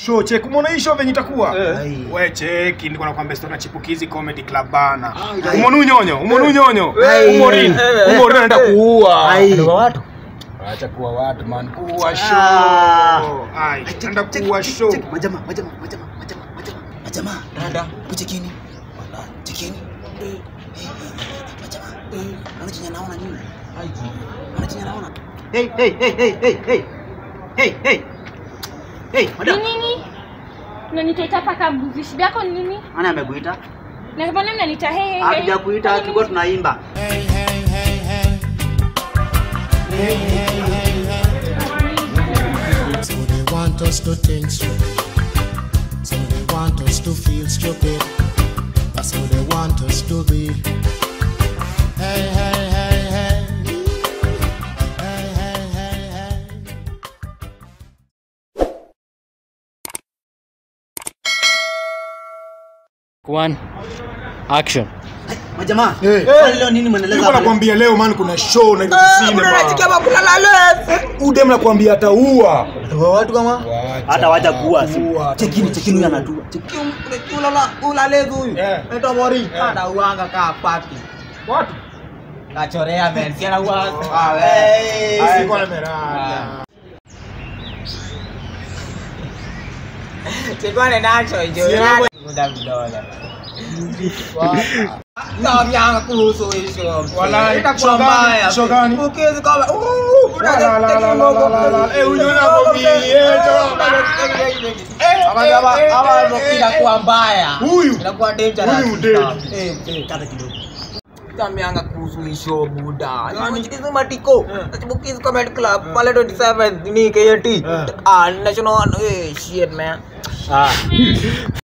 show check umeona hii show venye itakuwa Eh. we check nilikuwa nakwambia story na chipukizi comedy club bana umeona unyonyo umeona unyonyo Ai. umorin umorin anaenda kuua Ai. Ndio watu. acha kuua watu man kuua Ah. show ai anaenda kuua show Majama, majama, majama, majama, majama. Majama, dada, kuchekini. Wala, chekini. Eh, eh, eh, majama. Eh, Unaona chenye naona nini? Unaona chenye naona? Hey, hey, hey, hey, hey, hey. Hey, hey. Hey, Ni madam. nini? Unanitaita paka mbuzi. Shida yako ni nini? Nani amekuita? Na mbona mnaniita hey hey hey? Hatujakuita, Kwani tulikuwa mimi- tunaimba. So they want us to think stupid. So they want us to feel stupid. That's how they want us to be. Hey, hey, hey, hey. Hey, hey, hey, hey. One. Action. Majamaa, Eh. kwani leo nini mnaeleza nilikuwa hapa? nakwambia leo man kuna show na hizo cinema udem nakwambia ataua watu kama Hata wacha kuua si. Kuua, Chekini, chekini huyu anatua. ulalegu huyu Eh. naitwa Mori anauanga kaa paki watu kachorea men si anaua Sikuwa nimerada. sikwane nacho hicho Si anaua- muda vidole navyanga kuhusu hisho Walai, itakuwa show gani? mbaya Show gani? ukizi kama uh, La, la, la, la, la, la, la, la. Eh, huyu anakwambia, eh, eh, inakuwa mbaya Huyu? inakuwa dangerous Huyu dead. Eh, eh. Kata kidogo. tamianga kuhusu hisho buda chikizi matiko chibukizi comedy club pale 27 ni KNT ah national eh shit man